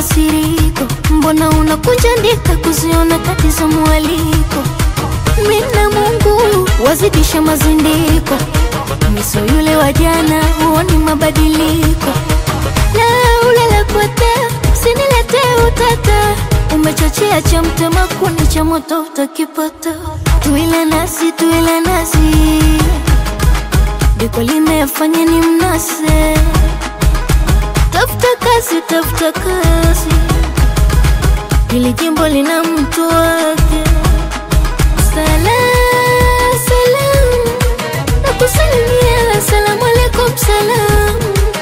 makasiriko, mbona unakunja ndika kuziona kati za mwaliko? Mina Mungu wazidisha mazindiko, miso yule wa jana huoni mabadiliko. La ulala potea, usiniletee utata, umechochea cha mtema kuni cha moto utakipata. Tuile nasi, tuile nasi, diko limefanya ni mnase. Tafuta kazi, tafuta kazi, hili jimbo lina mtu wake. Salam, salam, nakusalimia, salamu alaikum, salam.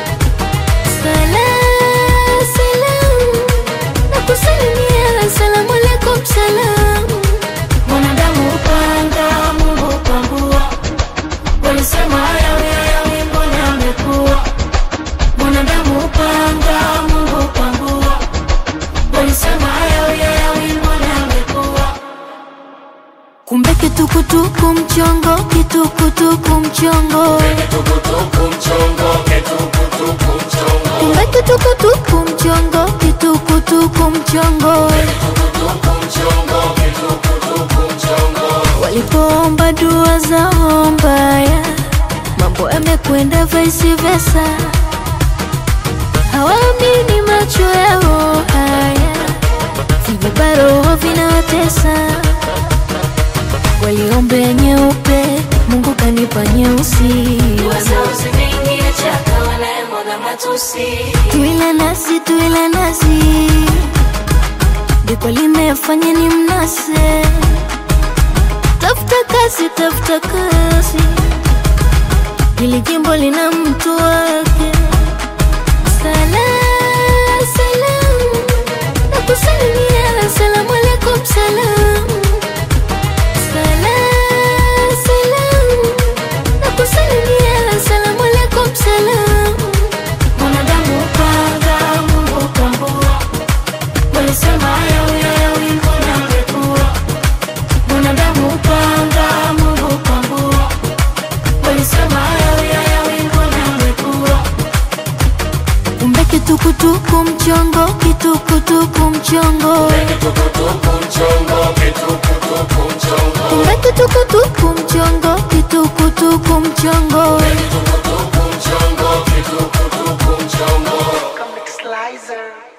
Salam, salam, nakusalimia, salamu alaikum, salam. Mwanadamu upanga, Mungu upangua, walisema hayawi hayawi, mbona amekuwa? Mwanadamu upanga, Mungu upangua, walisema hayawi hayawi, mbona amekuwa? Kumbe kitukutuku mchongo, kitukutuku mchongo, Tukutuku mchongo, ketukutuku mchongo, kumbe kitukutuku mchongo, kitukutuku mchongo. tukutuku mchongo, ketukutuku mchongo. Walipoomba dua zao mbaya, mambo yamekwenda vice versa. Hawaamini macho yao haya, vijibaroho vinawatesa. Waliombea nyeupe, Mungu kanipa nyeusi. Tuile nasi, tuile nasi, diko limefanya ni mnase. Tafuta kazi, tafuta kazi, hili jimbo lina mtu wake. Salam, salam, nakusalimia, salamu alaikum, salam. Salam, salam, nakusalimia, salamu alaikum, salam. Mwanadamu upanga, Mungu upangua, walisema hayawi hayawi, mbona amekuwa? Mwanadamu upanga, Mungu upangua, walisema hayawi hayawi, mbona amekuwa? Kumbe kitukutuku mchongo, kitukutuku mchongo, Tukutuku mchongo, ketukutuku mchongo, kumbe kitukutuku mchongo, kitukutuku mchongo. tukutuku mchongo, ketukutuku mchongo. Comic Slicer.